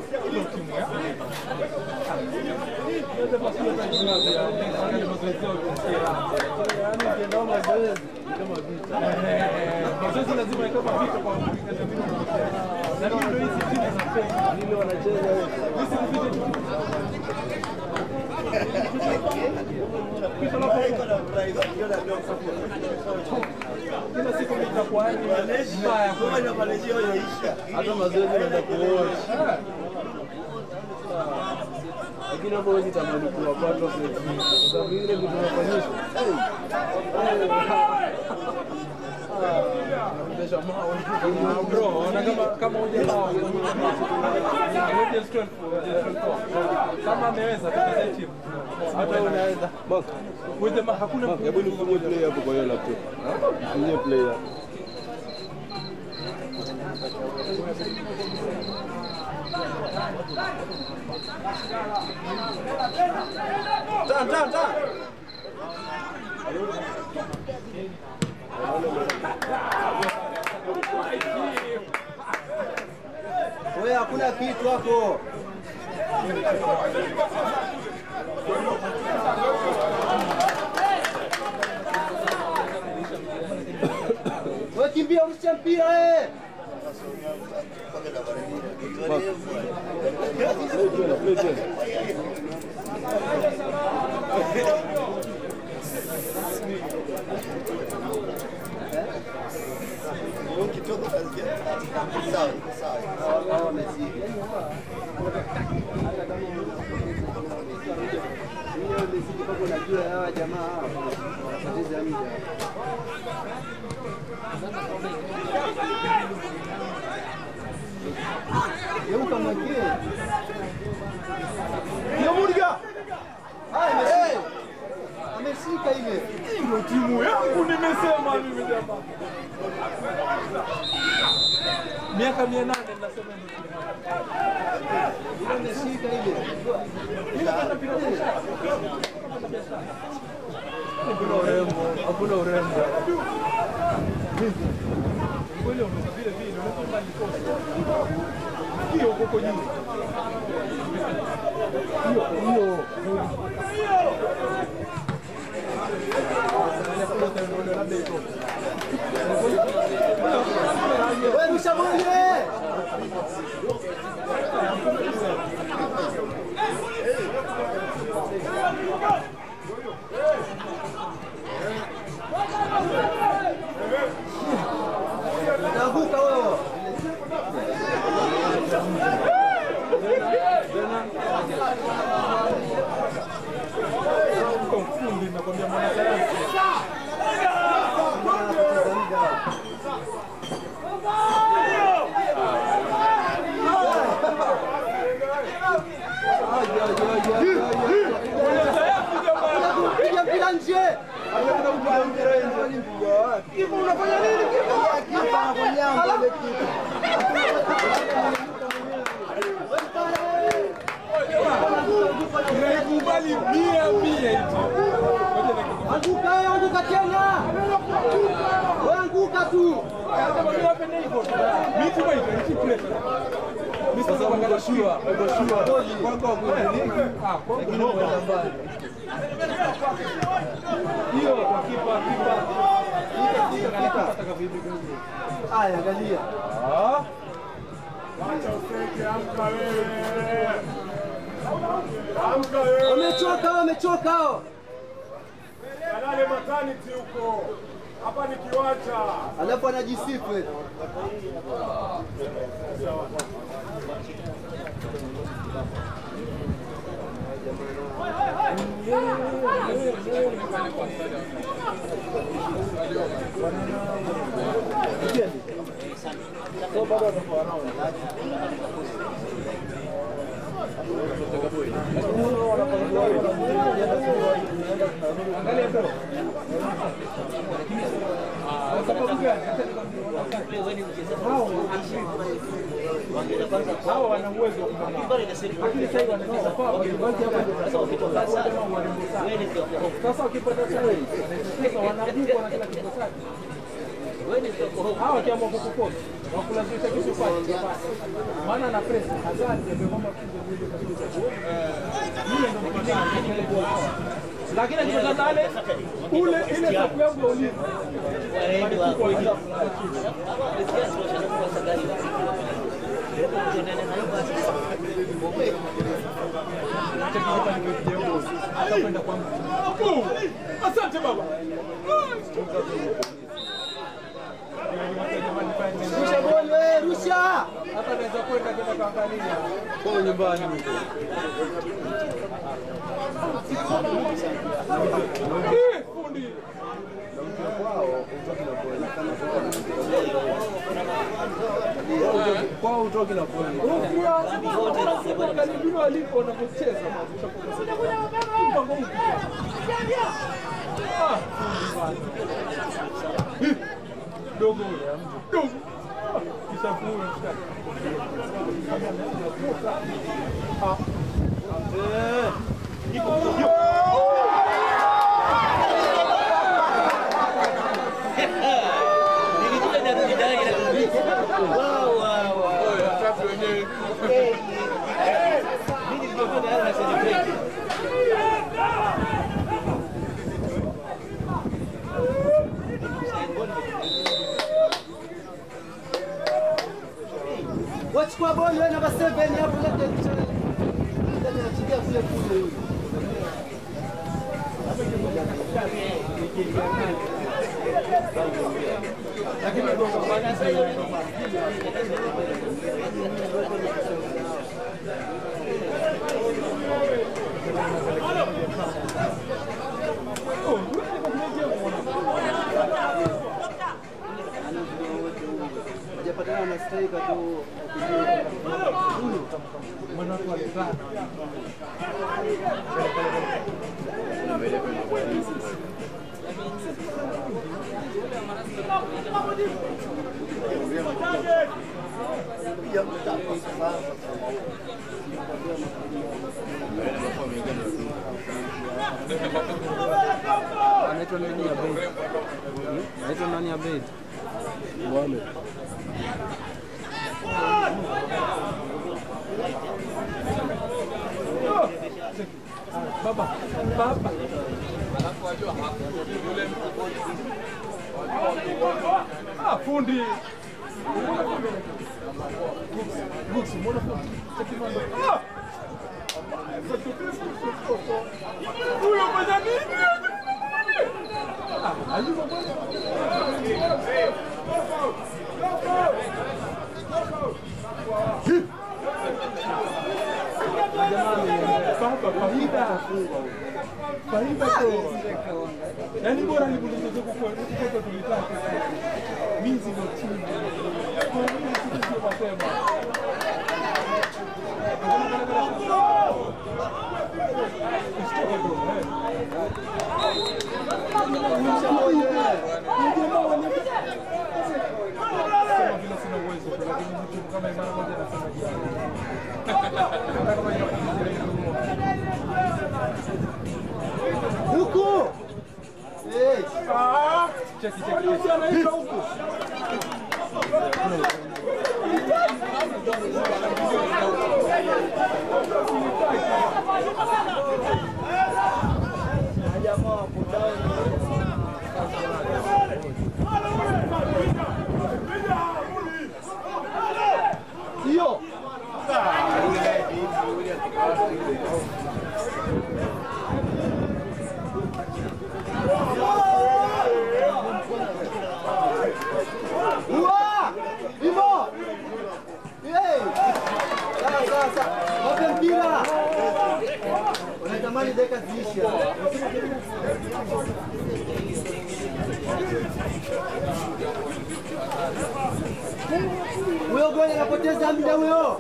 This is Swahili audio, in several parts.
Mazoezi lazima ikawa vita kwa na ndio hizi timu za pesa ndio wanacheza hizi ni vita kila siku itakuwa ni mbaya hata mazoezi naenda kuocha lakini hapo huwezi tamani kuwapata kwa sababu ile vitu nafanyishwa naendesha mawe Ah, bro, ona kama kama hujaelewa Angel 12 kama ameweza tutaweza timu hata unaweza Mark, with the hakuna Mark, hebu nifungie play hapo kwa hiyo laptop nifungie play hapo Tan, tan, tan. Wewe hakuna kitu hapo. Wewe kimbia urusha mpira eh. Play tena, play tena. Unajua hawa jamaa hawa wanapoteza muda. Geuka mwekee. Ndio Murga. Haya, ameshika. Ameshika ile. ndio timu yangu nimesema mimi jamaa. Miaka 800 nasema ndio timu yangu. Ile ameshika ile. Hakuna urembo, hakuna urembo. Kweli umeza vile vile, unaweza nikosa. Hiyo huko juu. Hiyo hiyo. Wewe rusha mwenge. Utaanguka wewe. Kwa mfundi nakwambia mwanasayansi. Mwanasayansi jamaa. Piga mpira nje. Kipa unafanya nini kipa? Kipa anafanya mbele kipa. Naikubali mia mia hicho. Ngoja nikukubali. Anguka wewe, anguka tena. Wewe anguka tu. Sasa uko sure, uko sure. Kwako hakuingiliki. Lakini umeenda mbali. hiyo kwa kipa kipa Haya, angalia. Wamechoka, wamechoka hao. Kalale maternity huko. Hapa ni kiwanja. Alafu anajisifu eti. hao wana uwezo wa kupambana. Lakini sasa hivi wanacheza kwa wachezaji hapa ndio sasa wakitoka sasa warembo sana. Sasa wakipata sare wanacheza wanabuka na kila kitu safi. hawa wakiamua kukukosa wakulazimisha kitu ufanye maana na press Hazard ndio kwamba kuja mwili kabisa yule ndio mkutano lakini akipata nane ule ile safu yangu ya ulinzi atakwenda kwa mtu asante baba Rusha boli wewe, rusha. hata naweza kwenda kwenda kaangalia kwa nyumbani huko. Eh, fundi Kwao utoki na kweli. karibuni walipo wanavyocheza mpango huu. Ah, fundi bwana. Eh, dogo yule, dogo kisha fuwe mshikaji. Ah. Eh, iko Wachukua boli wewe namba 7 hapo labda labda anachilia kule kule huyu. Hajapatana na striker tu. Anaitwa nani ya bait? Anaitwa nani ya bait? Mohamed. baba baba ah fundi Books, mbona fundi? Chakimando. Ah! Huyo fanya nini? Ah, ayuba bwana. Baba, faida. Faida kwa. Yaani bora nikuulize tu kwa kwa tulitaka. Mizi ndio chini. Kwa nini sisi mapema? Sema vile sina uwezo, lakini mtu kama imara moja anasema jiani. Hata kama inakuja ile Huku. Eh, Cheki cheki. Yusi anaitwa huko. hiyo. Uwa! Hivyo! Hey! Sawa sawa sawa. Wape mpira. Unatamani dakika ziishe. Huyo goli anapoteza muda huyo.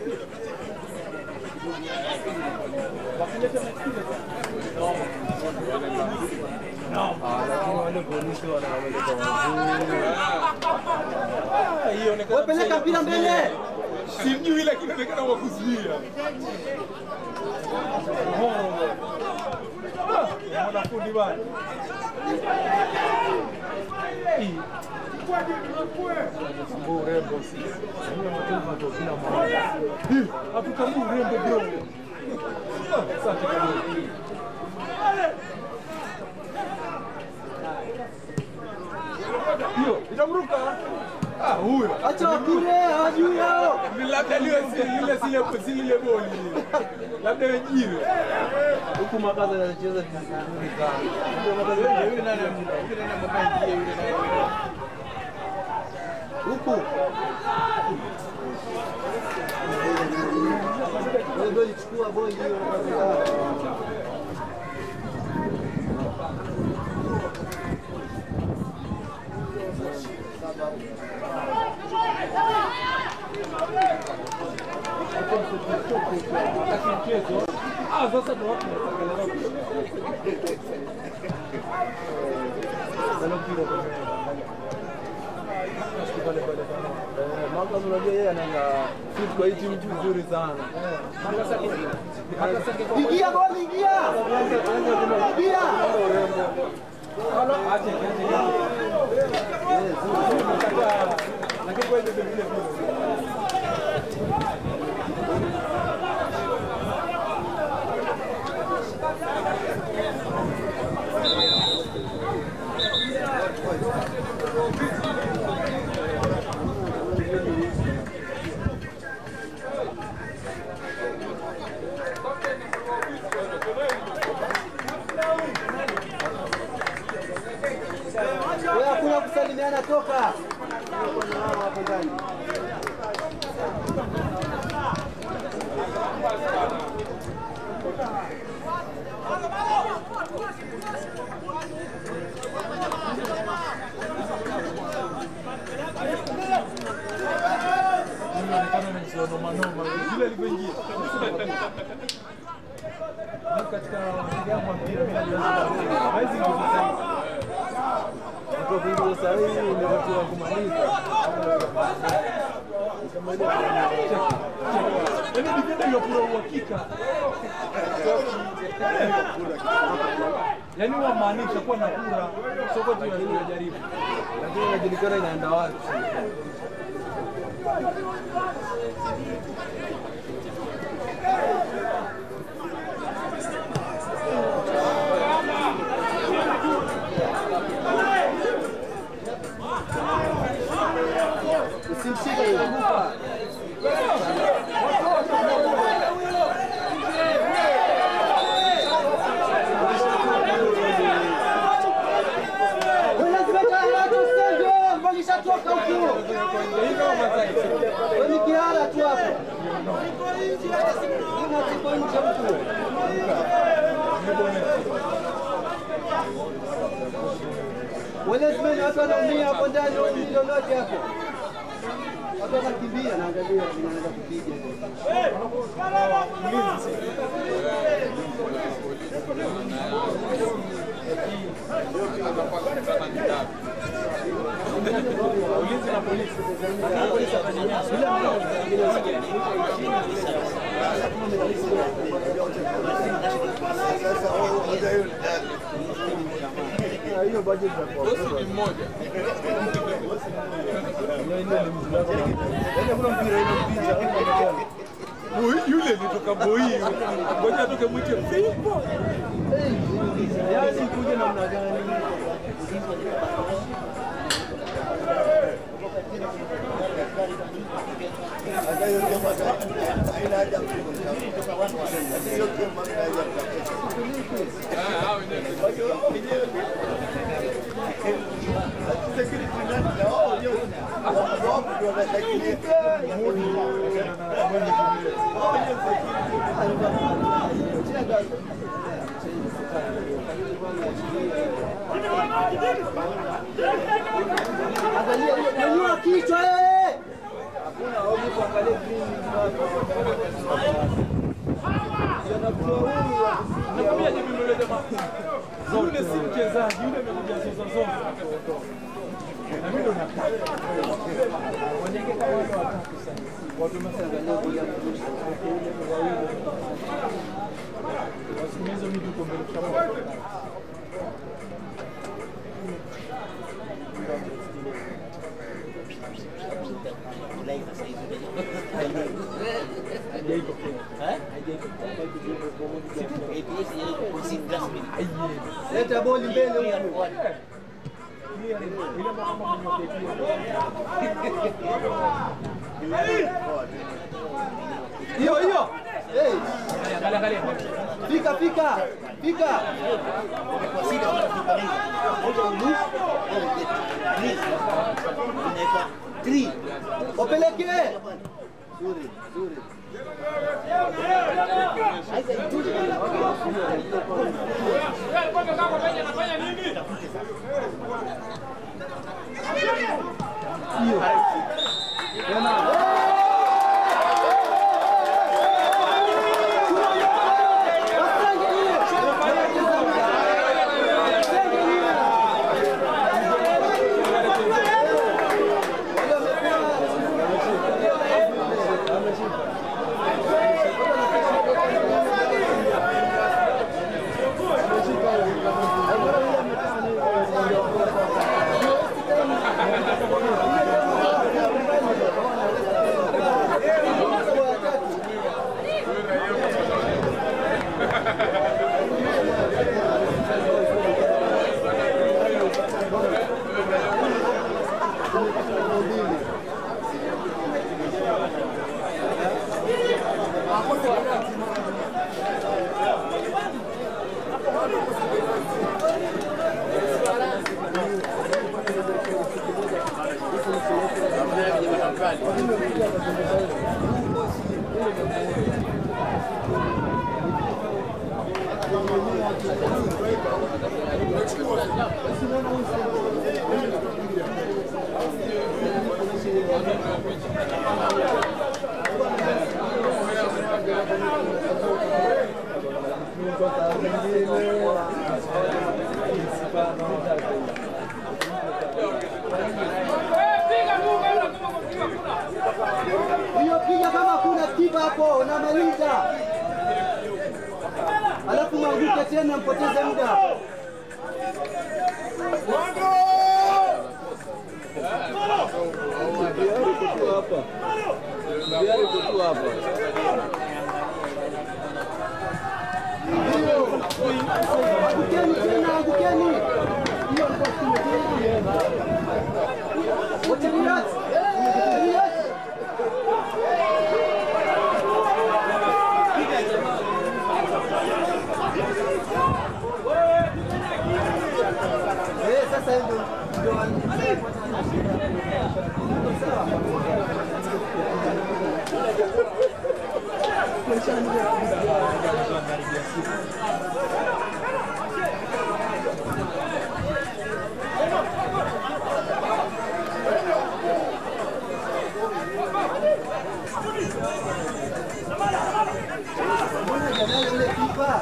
Lakini wale polisi wanawapeleka wazuri. Hiyo Wewe peleka mpira mbele. Sijui lakini inaonekana wa kuzuia. Mwanafundi bana. Hatutambui urembo bro. Asante kidogo. Hiyo itamruka. Ah, huyo. Acha wakule, hawajui hao. Ni labda liwe si lile zile si lile goli lile. Labda wenyewe. Huku makaza anacheza vizuri sana. Yule nani yule nani ambaye ndiye yule nani. Huku. Wewe ndio ulichukua boli hiyo unapata. Wakati mchezo. Ah, sasa ndio watu wanatangaza. Sana mpira kwa pale pale pale. Eh, Makaza unajua yeye anaanga fit kwa hii timu vizuri sana. Makasake. Makasake kwa Ingia boli, ingia. Ingia. Halo, ache ache. Nakataa. Lakini kwa hiyo vile vile. Wewe hakuna kusalimiana, toka. Kuna hao hapo ndani. Inaonekana ni noma noma. Vile alivyoingia. Ni katika mpigaji wa mpira mimi najua hawezi nguvu sana. Kwa vile sasa hivi ndio watu wa kumaliza. Yaani defender yopura uhakika. Yaani wamaanisha kuwa na kura soko tu yanajaribu. Lakini inajulikana inaenda wapi. Usimshike yule. Wewe lazima kaa watu usenge, mbona ishatoka huku. Wewe ni kiara tu hapo. Una siku nje huku. Wewe lazima ni watu wanaumia hapo ndani, wewe ni lolote hapo. Watu wanakimbia na angalia inaanza kupiga. Ulinzi na polisi. Lakini polisi atanyanyasa. Na hiyo budget za kwa. Bosi ni mmoja. Hiyo ile ni mzuri. Yaani kuna mpira ile mpira hapo Boy, yule ni toka boy. Ngoja atoke mwite Fimbo. Yaani kuja namna gani? Angalia hiyo, nyanyua kichwa wewe. Hakuna hofu kuangalia green Nakwambia je, mimi yule jamaa. Yule si mchezaji, yule amekuja zoza zoza. Na mimi ndo nataka. Wanyeke kama watu watatu sasa. Watu msanga kuja kurusha. Wasimamizi mimi tuko mbele kama. Leta boli mbele huku. Hiyo hiyo. Hey, Angalia, angalia. fika fika. Fika. Wapeleke. Nzuri, nzuri. Hiyo piga kama kuna kipa hapo, unamaliza. Alafu mwanguke tena, mpoteze muda. Angukeni tena, angukeni. Wote relax. Relax. Eh, sasa ndio ndio Mbona yule kipa?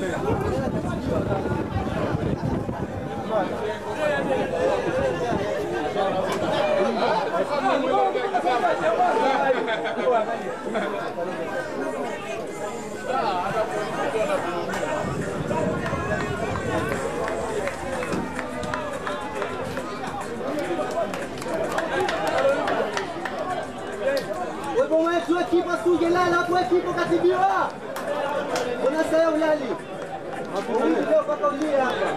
Wewe wetu we kipa sungelala hapo we kipa katibiwa. Mbona sasa ulali? Huyu leo mpaka ulie hapa.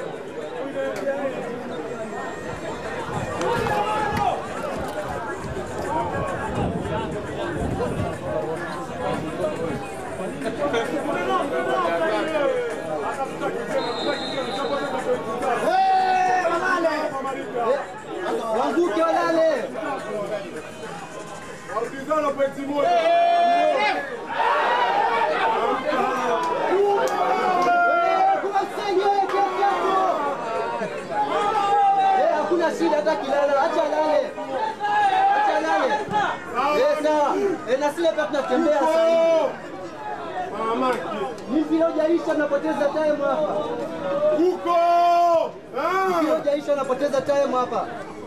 Wanguke walale. Warudizana pointi moja. Kuna msengi wewe kiasi yako. Eh, hakuna shida hata kilala, acha lale. Acha lale. Eh, sawa. Eh, na sile pia tunatembea sasa hivi. Mamaki. Ni mpira hujaisha napoteza time hapa. Huko. Mpira Ah. hujaisha napoteza time hapa.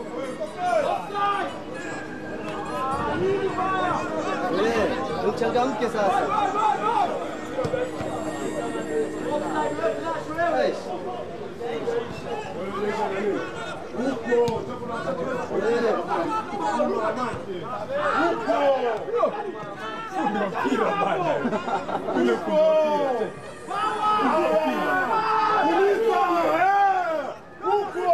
Eh, uchangamke sasa. Eish. Huko. Eh. Huko. kunywa mpira bana. Kule kunywa mpira. Kuliza, eh, huko.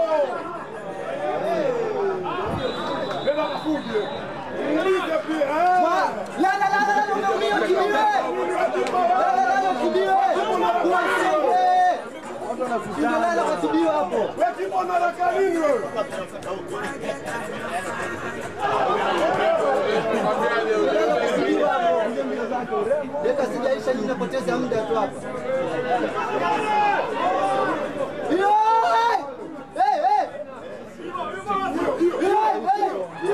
Beba kufuge. Kuliza pia, eh. La la la la, unaumia ukimbie. La la la, ukimbie. Usiende. Ndio lala katibiwa hapo. Wewe kipo na haraka nini wewe? Katibiwa hapo. Dakika sijaisha nyinyi napoteza muda tu hapa. Yo! Hey, hey! Hey, hey!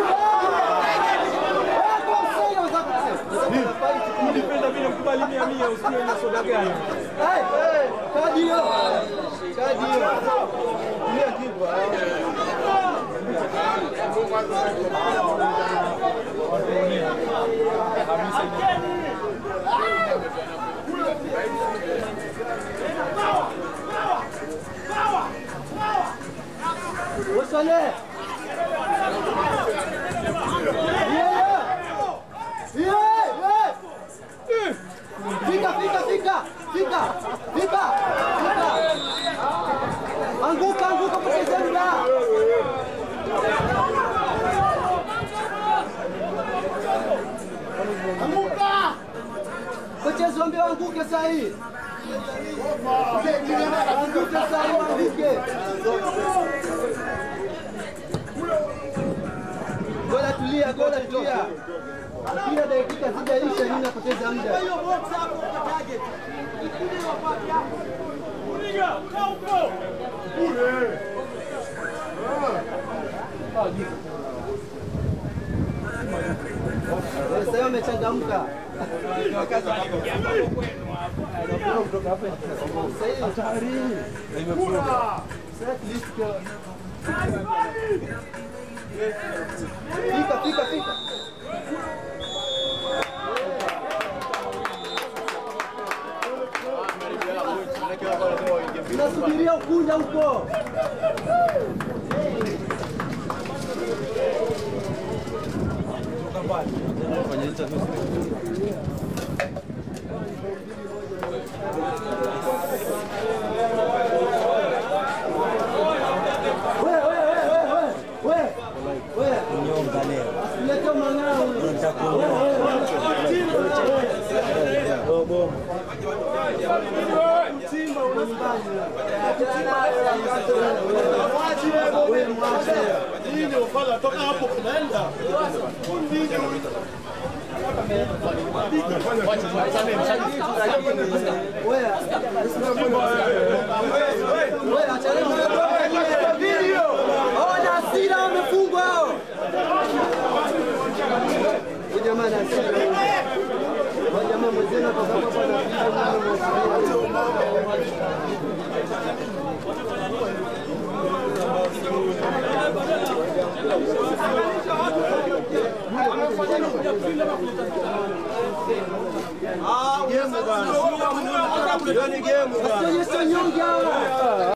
Eh, kwa msaidia wenzako. Nilipenda vile mkubali mia mia usiwe na soda gani. Hey, hey, kadi hiyo. Kadi hiyo. Ndio kipo. Usole. Yeah. Yeah, yeah. Fika, fika, fika, fika, fika, fika. Anguka, anguka, poteza muda. Anguka. Poteza wambe anguke saa hii. Anguke saa hii, anguke. Gola tulia, gola tulia. Kila dakika zijaisha, nini napoteza muda. Kule. Sasa hiyo amechangamka. Sasa hivi sasa at least kwa- Fika, fika, fika. Nasubiria ukunda huko. We, we, we, we, we, we. Usilete mang'ao. Simba unambanya. Wewe mwache. Nini ufala toka hapo kunaenda? Wewe. Wewe acha leo. Video. Ona hasira wamefungwa hao. Huyu jamaa ana hasira. Huyu jamaa mwenzenu atakuwa hapa na video mwana mwenzenu. Asionyeshe nyonge hawa.